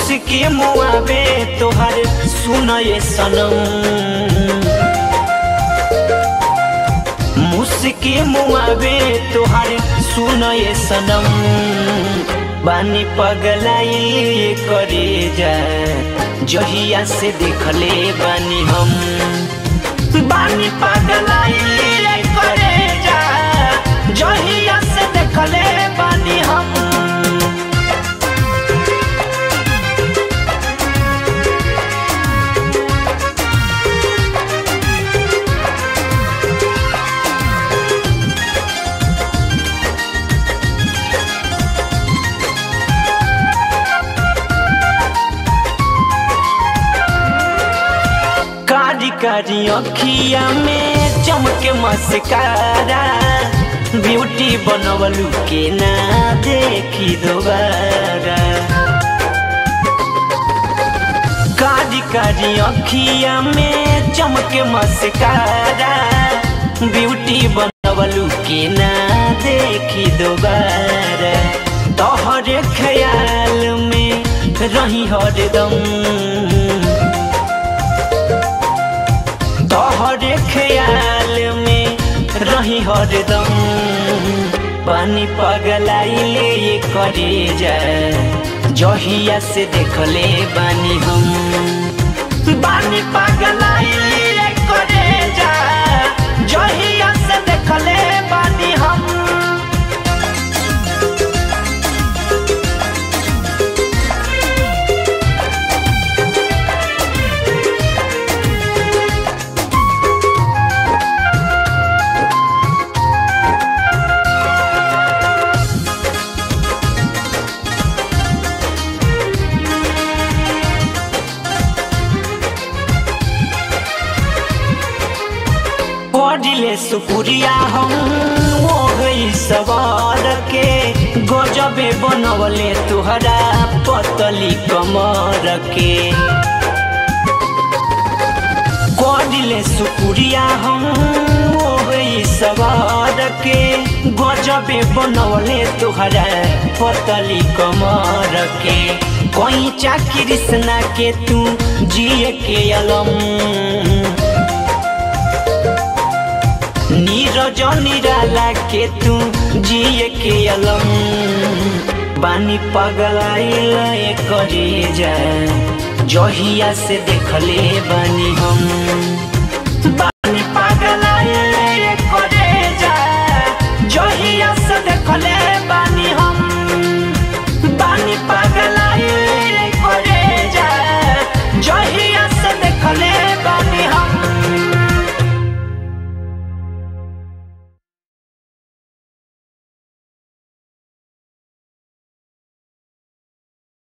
मुस्की मुआबे तोहर सुनए सनम मुस्की मुआबे तोहर सुनए सनम बानी पगलाई करे जा जहिया से देखले बानी हम बानी पगलाई करे जा जहिया से देखले बानी हम कारी कारी अखिया में चमके मस्कारा ब्यूटी बनवलू के ना देखी दोबारा कारी कारी अखिया में चमके मस्कारा ब्यूटी बनवलू के ना देखी दोबारा तोहरे ख्याल में रही हरदम तोहरे ख्याल में रही हरदम पानी पगलाइले ये करे जा जहिया से देखले बानी हम बानी पगलाइले ये करे जा जहिया से देखले बानी हम पढ़ले सुपुरिया हम हो गई सवार के गजबे बनवले तुहरा पतली कमर के पढ़ले सुपुरिया हम हो गई सवार के गजबे बनवले तुहरा पतली कमर के कोई चाकरी कृष्णा के तू जिए के अलम नीरज निराला के तू जिए के अलम बानी पगलाइल करे जा जहिया से देखले बानी हम